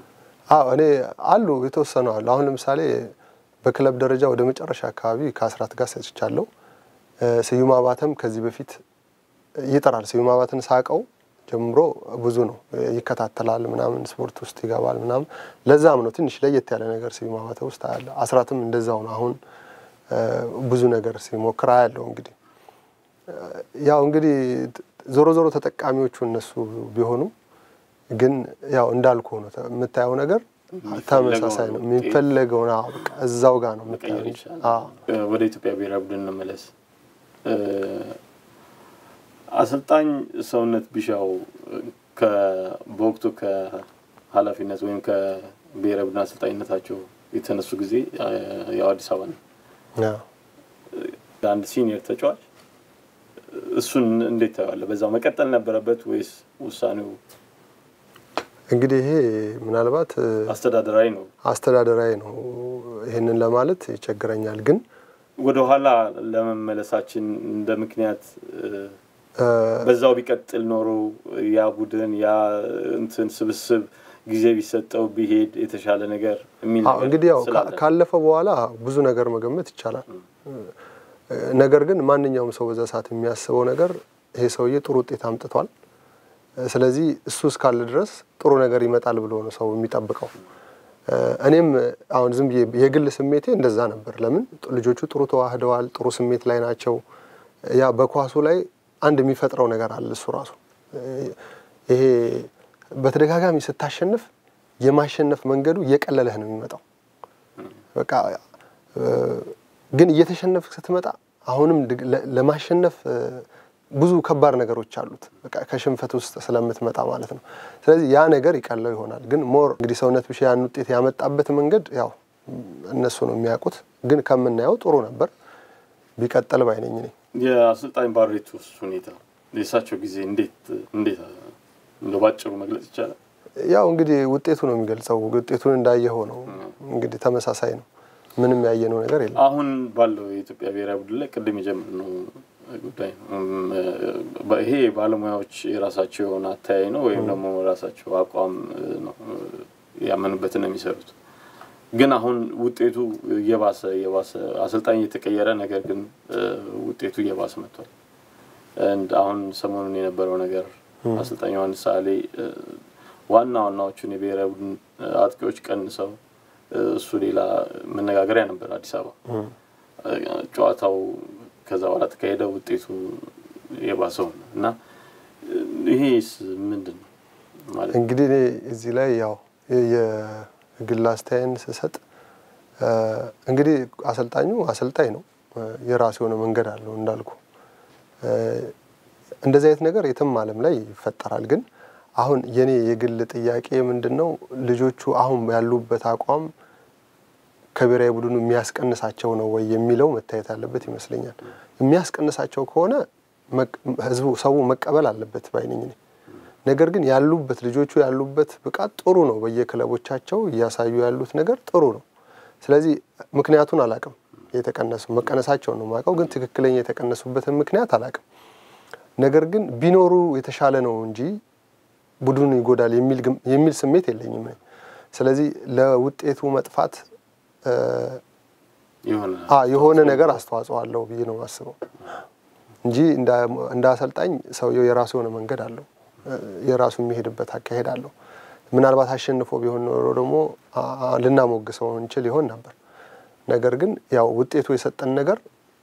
አዎ እኔ አሉ የተወሰኑ አሉ። አሁን ለምሳሌ በክለብ ደረጃ ወደ መጨረሻ አካባቢ ከአስራት ጋር ሰጥቻለሁ። ስዩም አባተም ከዚህ በፊት ይጠራል። ስዩም አባተን ሳቀው ጀምሮ ብዙ ነው ይከታተላል፣ ምናምን ስፖርት ውስጥ ይገባል ምናምን። ለዛም ነው ትንሽ ለየት ያለ ነገር ስዩም አባተ ውስጥ አያለ። አስራትም እንደዛው ነው። አሁን ብዙ ነገር ሲሞክር አያለው። እንግዲህ ያው እንግዲህ ዞሮ ዞሮ ተጠቃሚዎቹ እነሱ ቢሆኑም ግን ያው እንዳልኩ ነው የምታየው ነገር ተመሳሳይ ነው። የሚፈለገውን እዛው ጋር ነው የምታየው እንጂ ወደ ኢትዮጵያ ብሔራዊ ቡድን እንመለስ። አሰልጣኝ ሰውነት ቢሻው በወቅቱ ከኃላፊነት ወይም ከብሔራዊ ቡድን አሰልጣኝነታቸው የተነሱ ጊዜ ያው አዲስ አበባ ነው አንድ ሲኒየር ተጫዋች እሱን እንዴት ታየዋለህ? በዛው መቀጠል ነበረበት ወይስ ውሳኔው እንግዲህ ይሄ ምናልባት አስተዳደራዊ ነው አስተዳደራዊ ነው። ይህንን ለማለት ይቸግረኛል። ግን ወደ ኋላ ለመመለሳችን እንደ ምክንያት በዛው ቢቀጥል ኖሮ ያ ቡድን ያ እንትን ስብስብ ጊዜ ቢሰጠው ቢሄድ የተሻለ ነገር የሚል ነገር እንግዲህ ያው ካለፈ በኋላ ብዙ ነገር መገመት ይቻላል። ነገር ግን ማንኛውም ሰው በዛ ሰዓት የሚያስበው ነገር ይሄ ሰውዬ ጥሩ ውጤት አምጥቷል ስለዚህ እሱ እስካለ ድረስ ጥሩ ነገር ይመጣል ብሎ ነው ሰው የሚጠብቀው። እኔም አሁን ዝም ብዬ የግል ስሜቴ እንደዛ ነበር። ለምን ልጆቹ ጥሩ ተዋህደዋል፣ ጥሩ ስሜት ላይ ናቸው። ያ በኳሱ ላይ አንድ የሚፈጥረው ነገር አለ እሱ ራሱ ይሄ በተደጋጋሚ ስታሸንፍ የማሸነፍ መንገዱ እየቀለለህ ነው የሚመጣው። በቃ ግን እየተሸነፍ ስትመጣ አሁንም ለማሸነፍ ብዙ ከባድ ነገሮች አሉት። በቃ ከሽንፈት ውስጥ ስለምትመጣ ማለት ነው። ስለዚህ ያ ነገር ይቀለው ይሆናል። ግን ሞር እንግዲህ ሰውነት ቢሻው ያን ውጤት ያመጣበት መንገድ ያው እነሱ ነው የሚያውቁት። ግን ከምናየው ጥሩ ነበር፣ ቢቀጥል ባይነኝ ነኝ። የአሰልጣኝ ባሬቶስ ሁኔታ የእሳቸው ጊዜ እንዴት እንዴት እንደ ባጭሩ መግለጽ ይቻላል? ያው እንግዲህ ውጤቱ ነው የሚገልጸው። ውጤቱን እንዳየኸው ነው እንግዲህ ተመሳሳይ ነው። ምንም ያየነው ነገር የለም። አሁን ባለው የኢትዮጵያ ብሔራዊ ቡድን ላይ ቅድም የጀመርነው ጉዳይ ነው። ይሄ ባለሙያዎች የራሳቸው የሆነ አተያይ ነው ወይም ደግሞ ራሳቸው አቋም ነው ያመኑበትን ነው የሚሰሩት። ግን አሁን ውጤቱ እየባሰ እየባሰ አሰልጣኝ እየተቀየረ ነገር ግን ውጤቱ እየባሰ መጥቷል። አሁን ሰሞኑን የነበረው ነገር አሰልጣኝ ዮሐንስ ሳሌ ዋና ዋናዎቹን የብሔራዊ ቡድን አጥቂዎች ቀንሰው እሱ ሌላ መነጋገሪያ ነበር አዲስ አበባ ጨዋታው ከዛ በኋላ ተካሄደ ውጤቱ የባሰው ነው እና ይሄስ ምንድን ነው ማለት እንግዲህ እኔ እዚህ ላይ ያው የግል አስተያየን ስሰጥ እንግዲህ አሰልጣኙ አሰልጣኝ ነው፣ የራሱ የሆነ መንገድ አለው እንዳልኩ። እንደዚህ አይነት ነገር የትም ዓለም ላይ ይፈጠራል። ግን አሁን የኔ የግል ጥያቄ ምንድን ነው ልጆቹ አሁን ያሉበት አቋም ከብሔራዊ ቡድኑ የሚያስቀንሳቸው ነው ወይ የሚለው መታየት አለበት ይመስለኛል። የሚያስቀንሳቸው ከሆነ ህዝቡ ሰው መቀበል አለበት ባይነኝ ነኝ። ነገር ግን ያሉበት ልጆቹ ያሉበት ብቃት ጥሩ ነው። በየክለቦቻቸው እያሳዩ ያሉት ነገር ጥሩ ነው። ስለዚህ ምክንያቱን አላቅም። የተቀነሱ መቀነሳቸውን ነው የማውቀው፣ ግን ትክክለኛ የተቀነሱበትን ምክንያት አላቅም። ነገር ግን ቢኖሩ የተሻለ ነው እንጂ ቡድኑ ይጎዳል የሚል ስሜት የለኝም። ስለዚህ ለውጤቱ መጥፋት የሆነ ነገር አስተዋጽኦ አለው ብዬ ነው የማስበው እንጂ እንደ አሰልጣኝ ሰውየው የራሱ የሆነ መንገድ አለው፣ የራሱ የሚሄድበት አካሄድ አለው። ምናልባት አሸንፎ ቢሆን ኖሮ ደግሞ ልናሞግሰው እንችል ይሆን ነበር። ነገር ግን ያው ውጤቱ የሰጠን ነገር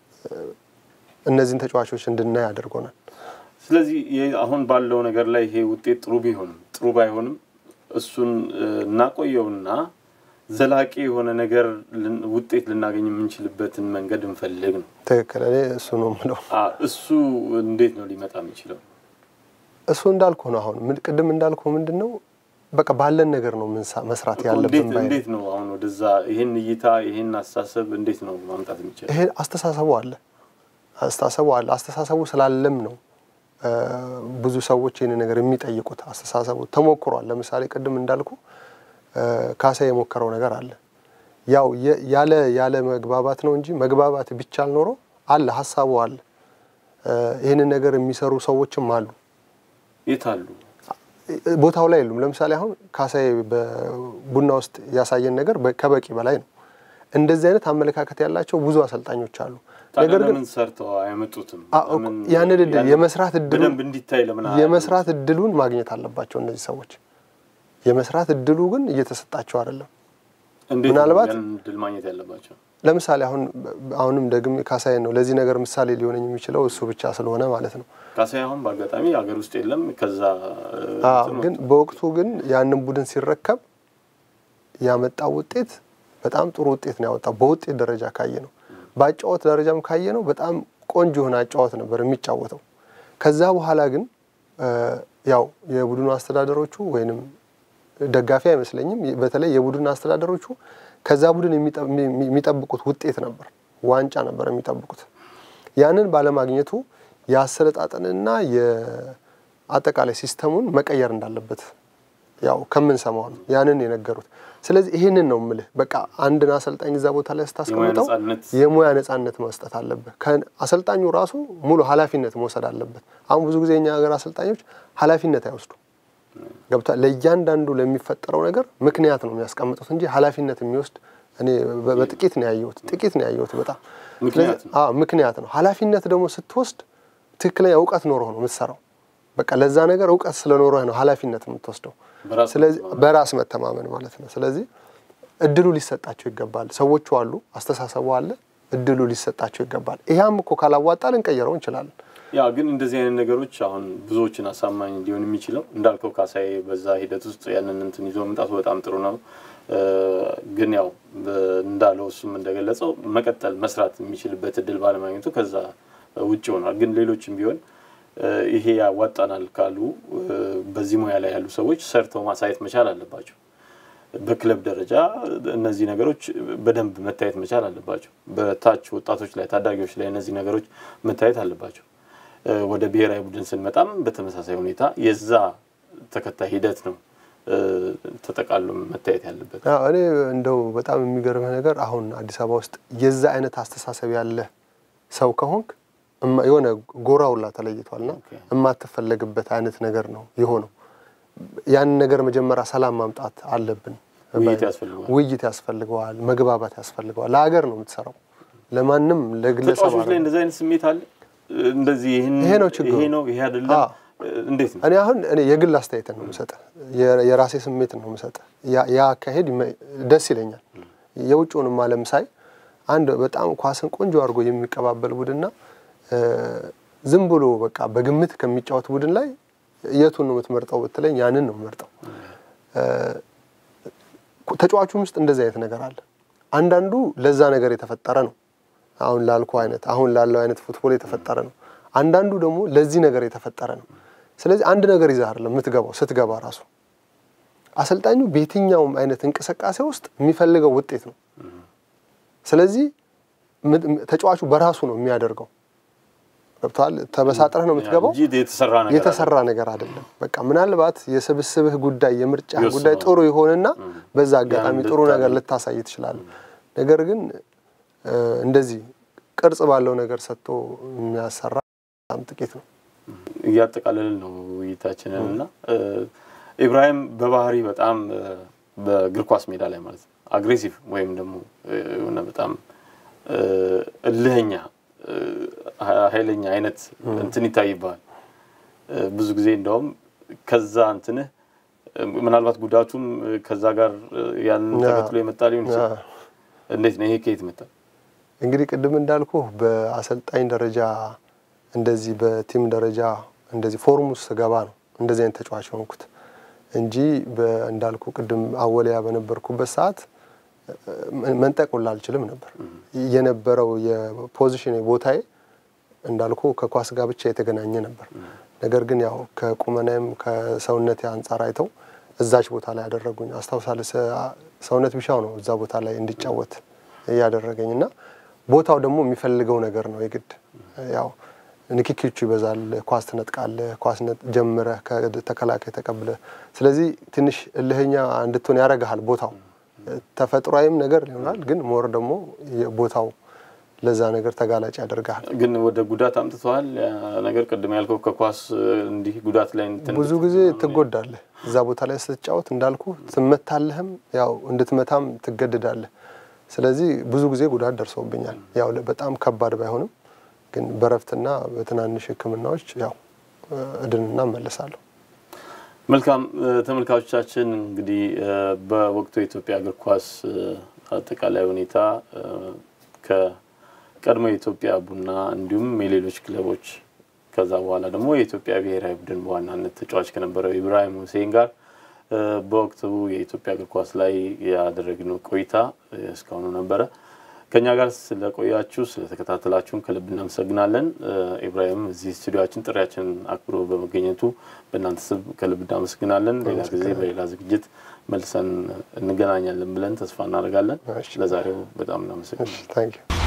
እነዚህን ተጫዋቾች እንድናይ አድርጎናል። ስለዚህ አሁን ባለው ነገር ላይ ይሄ ውጤት ጥሩ ቢሆንም ጥሩ ባይሆንም እሱን እናቆየውና ዘላቂ የሆነ ነገር ውጤት ልናገኝ የምንችልበትን መንገድ እንፈልግ ነው። ትክክል። እኔ እሱ ነው የምለው። እሱ እንዴት ነው ሊመጣ የሚችለው? እሱ እንዳልኩ ነው። አሁን ቅድም እንዳልኩ ምንድን ነው በቃ ባለን ነገር ነው መስራት ያለብን። እንዴት ነው አሁን ወደዛ ይህን እይታ ይህን አስተሳሰብ እንዴት ነው ማምጣት የሚችለው? ይሄ አስተሳሰቡ አለ አስተሳሰቡ አለ። አስተሳሰቡ ስላለም ነው ብዙ ሰዎች ይህን ነገር የሚጠይቁት። አስተሳሰቡ ተሞክሯል። ለምሳሌ ቅድም እንዳልኩ ካሳ የሞከረው ነገር አለ። ያው ያለ ያለ መግባባት ነው እንጂ መግባባት ቢቻል ኖሮ አለ ሀሳቡ አለ። ይህንን ነገር የሚሰሩ ሰዎችም አሉ። የት አሉ? ቦታው ላይ የሉም። ለምሳሌ አሁን ካሳዬ በቡና ውስጥ ያሳየን ነገር በ- ከበቂ በላይ ነው። እንደዚህ አይነት አመለካከት ያላቸው ብዙ አሰልጣኞች አሉ። ታዲያ ነገር ግን ለምን ሰርተው አይመጡትም? አ- እኮ ለምን ያንን እድል ያን- የመስራት እድሉን በደንብ እንዲታይ ለምን የመስራት እድሉን ማግኘት አለባቸው እነዚህ ሰዎች። የመስራት እድሉ ግን እየተሰጣቸው አይደለም። እንዴት ምናልባት- ያን እድል ማግኘት ያለባቸው? ለምሳሌ አሁን አሁንም ደግሜ ካሳዬን ነው ለዚህ ነገር ምሳሌ ሊሆነኝ የሚችለው እሱ ብቻ ስለሆነ ማለት ነው። ካሳዬ አሁን በአጋጣሚ ሀገር ውስጥ የለም። ከዛ አዎ፣ እንትን ግን በወቅቱ ግን ያንን ቡድን ሲረከብ ያመጣው ውጤት በጣም ጥሩ ውጤት ነው ያወጣው። በውጤት ደረጃ ካየ ነው፣ በአጫወት ደረጃም ካየ ነው በጣም ቆንጆ የሆነ አጫወት ነበር የሚጫወተው። ከዛ በኋላ ግን እ፣ ያው የቡድኑ አስተዳደሮቹ ወይንም ደጋፊ አይመስለኝም፣ በተለይ የቡድን አስተዳደሮቹ ከዛ ቡድን የሚጠ- የሚ- የሚጠብቁት ውጤት ነበር፣ ዋንጫ ነበር የሚጠብቁት። ያንን ባለማግኘቱ የአሰለጣጠንና የአጠቃላይ ሲስተሙን መቀየር እንዳለበት ያው ከምንሰማው ነው ያንን የነገሩት። ስለዚህ ይህንን ነው ምልህ። በቃ አንድን አሰልጣኝ እዛ ቦታ ላይ ስታስቀምጠው ነጻነት የሙያ ነጻነት መስጠት አለበት። ከ- አሰልጣኙ ራሱ ሙሉ ኃላፊነት መውሰድ አለበት። አሁን ብዙ ጊዜ እኛ ሀገር አሰልጣኞች ኃላፊነት አይወስዱ ገብቷል። ለእያንዳንዱ ለሚፈጠረው ነገር ምክንያት ነው የሚያስቀምጡት እንጂ ኃላፊነት የሚወስድ እኔ በ- በጥቂት ነው ያየሁት። ጥቂት ነው ያየሁት በጣም ምክንያት ስለዚህ- አዎ ምክንያት ነው። ኃላፊነት ደግሞ ስትወስድ ትክክለኛ እውቀት ኖሮህ ነው የምትሰራው። በቃ ለዛ ነገር እውቀት ስለኖረህ ነው ኃላፊነት የምትወስደው። በራስ ስለዚህ መተማመን። በራስ መተማመን ማለት ነው። ስለዚህ እድሉ ሊሰጣቸው ይገባል። ሰዎቹ አሉ፣ አስተሳሰቡ አለ፣ እድሉ ሊሰጣቸው ይገባል። ይህም እኮ ካላዋጣ ልንቀይረው እንችላለን። ያ ግን እንደዚህ አይነት ነገሮች አሁን ብዙዎችን አሳማኝ ሊሆን የሚችለው እንዳልከው ካሳዬ በዛ ሂደት ውስጥ ያንን እንትን ይዞ መምጣቱ በጣም ጥሩ ነው። እ፣ ግን ያው በ- እንዳለው እሱም እንደገለጸው መቀጠል መስራት የሚችልበት እድል ባለማግኘቱ ከዛ ውጭ ሆኗል። ግን ሌሎችም ቢሆን እ፣ ይሄ ያዋጣናል ካሉ እ፣ በዚህ ሙያ ላይ ያሉ ሰዎች ሰርተው ማሳየት መቻል አለባቸው። በክለብ ደረጃ እነዚህ ነገሮች በደንብ መታየት መቻል አለባቸው። በታች ወጣቶች ላይ ታዳጊዎች ላይ እነዚህ ነገሮች መታየት አለባቸው። እ፣ ወደ ብሔራዊ ቡድን ስንመጣም በተመሳሳይ ሁኔታ የዛ ተከታይ ሂደት ነው እ፣ ተጠቃሎ መታየት ያለበት። አዎ፣ እኔ እንደው በጣም የሚገርምህ ነገር አሁን አዲስ አበባ ውስጥ የዛ አይነት አስተሳሰብ ያለ ሰው ከሆንክ እማ- የሆነ ጎራውላ ተለይቷልና ኦኬ። የማትፈለግበት አይነት ነገር ነው የሆነው። ያንን ነገር መጀመሪያ ሰላም ማምጣት አለብን። ውይይት ያስፈልገዋል። ውይይት ያስፈልገዋል፣ መግባባት ያስፈልገዋል። ለሀገር ነው የምትሰራው፣ ለማንም ለግለሰብ ተጫዋቾች ላይ አይደለም። እንደዚህ አይነት ስሜት አለ። እንደዚህ ይህን ይሄ ነው ችግሩ። ይሄ ነው ይሄ አይደለም። አዎ። እንዴት ነው? እኔ አሁን እኔ የግል አስተያየትን ነው የምሰጠ የራሴ ስሜትን ነው የምሰጠ ያ አካሄድ ይመ- ደስ ይለኛል። የውጭውንም ዓለም ሳይ አንድ በጣም ኳስን ቆንጆ አድርጎ የሚቀባበል ቡድንና እ፣ ዝም ብሎ በቃ በግምት ከሚጫወት ቡድን ላይ የቱን ነው የምትመርጠው ብትለኝ ያንን ነው የምመርጠው። እ፣ ተጫዋቹም ውስጥ እንደዚህ አይነት ነገር አለ። አንዳንዱ ለዛ ነገር የተፈጠረ ነው። አሁን ላልኩ አይነት አሁን ላለው አይነት ፉትቦል የተፈጠረ ነው። አንዳንዱ ደግሞ ለዚህ ነገር የተፈጠረ ነው። ስለዚህ አንድ ነገር ይዘህ አይደለም የምትገባው። ስትገባ ራሱ አሰልጣኙ በየትኛውም አይነት እንቅስቃሴ ውስጥ የሚፈልገው ውጤት ነው። ስለዚህ ም- ም- ተጫዋቹ በራሱ ነው የሚያደርገው። ገብቶሃል? ተበሳጥረህ ነው የምትገባው። እንጂ የተሰራ ነገር የተሰራ ነገር አይደለም። በቃ ምናልባት የስብስብህ ጉዳይ የምርጫ ይወስነዋል። ጉዳይ ጥሩ ይሆንና በዛ አጋጣሚ ያን ጥሩ ነገር ልታደርግ- ልታሳይ ትችላለህ። ነገር ግን እ፣ እንደዚህ ቅርጽ ባለው ነገር ሰጥቶ የሚያሰራ በጣም ጥቂት ነው። እያጠቃለልን ነው ውይይታችንን እና እ፣ ኢብራሂም በባህሪ በጣም እ፣ በእግር ኳስ ሜዳ ላይ ማለት ነው አግሬሲቭ ወይም ደግሞ እ፣ የሆነ በጣም እ፣ እልህኛ እ፣ ኃይለኛ አይነት እንትን ይታይብሃል። እ፣ ብዙ ጊዜ እንደውም ከዛ እንትንህ እ፣ ምናልባት ጉዳቱም እ፣ ከዛ ጋር እ፣ ያንን ያ። ተከትሎ የመጣ ሊሆን ይችላል። እንዴት ነው ይሄ ከየት መጣ? እንግዲህ ቅድም እንዳልኩ በአሰልጣኝ ደረጃ እንደዚህ በቲም ደረጃ እንደዚህ ፎርም ውስጥ ስገባ ነው እንደዚህ አይነት ተጫዋች የሆንኩት እንጂ በ- እንዳልኩ ቅድም አወሊያ በነበርኩበት ሰዓት እ፣ መንጠቅ ሁላ አልችልም ነበር። የነበረው የፖዚሽን ቦታዬ እንዳልኩ ከኳስ ጋር ብቻ የተገናኘ ነበር። ነገር ግን ያው ከቁመናዬም ከሰውነቴ አንጻር አይተው እዛች ቦታ ላይ ያደረጉኝ አስታውሳለሁ። ሰ- ሰውነት ቢሻው ነው እዛ ቦታ ላይ እንዲጫወት እያደረገኝ እና ቦታው ደግሞ የሚፈልገው ነገር ነው የግድ ያው ንክኪዎቹ ይበዛል። ኳስ ትነጥቃለህ፣ ኳስ ነጥ- ጀምረህ ከተከላካይ ተቀብለህ። ስለዚህ ትንሽ እልህኛ እንድትሆን ያደርግሃል ቦታው። ተፈጥሯዊም ነገር ይሆናል፣ ግን ሞር ደግሞ ቦታው ለዛ ነገር ተጋላጭ ያደርጋል። ግን ወደ ጉዳት አምጥተዋል። ያ ነገር ቅድም ያልከው ከኳስ እንዲህ ጉዳት ላይ እንትን ብዙ ጊዜ ትጎዳለህ። እዛ ቦታ ላይ ስትጫወት እንዳልኩ ትመታለህም፣ ያው እንድትመታም ትገድዳለህ። ስለዚህ ብዙ ጊዜ ጉዳት ደርሶብኛል። ያው በጣም ከባድ ባይሆንም ግን በረፍትና በትናንሽ ሕክምናዎች ያው እድንና እመለሳለሁ። መልካም ተመልካቾቻችን፣ እንግዲህ በወቅቱ የኢትዮጵያ እግር ኳስ አጠቃላይ ሁኔታ ከቀድሞ የኢትዮጵያ ቡና እንዲሁም የሌሎች ክለቦች ከዛ በኋላ ደግሞ የኢትዮጵያ ብሔራዊ ቡድን በዋናነት ተጫዋች ከነበረው ኢብራሂም ሁሴን ጋር በወቅቱ የኢትዮጵያ እግር ኳስ ላይ ያደረግነው ቆይታ እስካሁኑ ነበረ። ከኛ ጋር ስለቆያችሁ ስለተከታተላችሁን ከልብ እናመሰግናለን። ኢብራሂም እዚህ ስቱዲዮችን ጥሪያችንን አክብሮ በመገኘቱ በእናንተ ስም ከልብ እናመሰግናለን። ሌላ ጊዜ በሌላ ዝግጅት መልሰን እንገናኛለን ብለን ተስፋ እናደርጋለን። ለዛሬው በጣም እናመሰግናለን።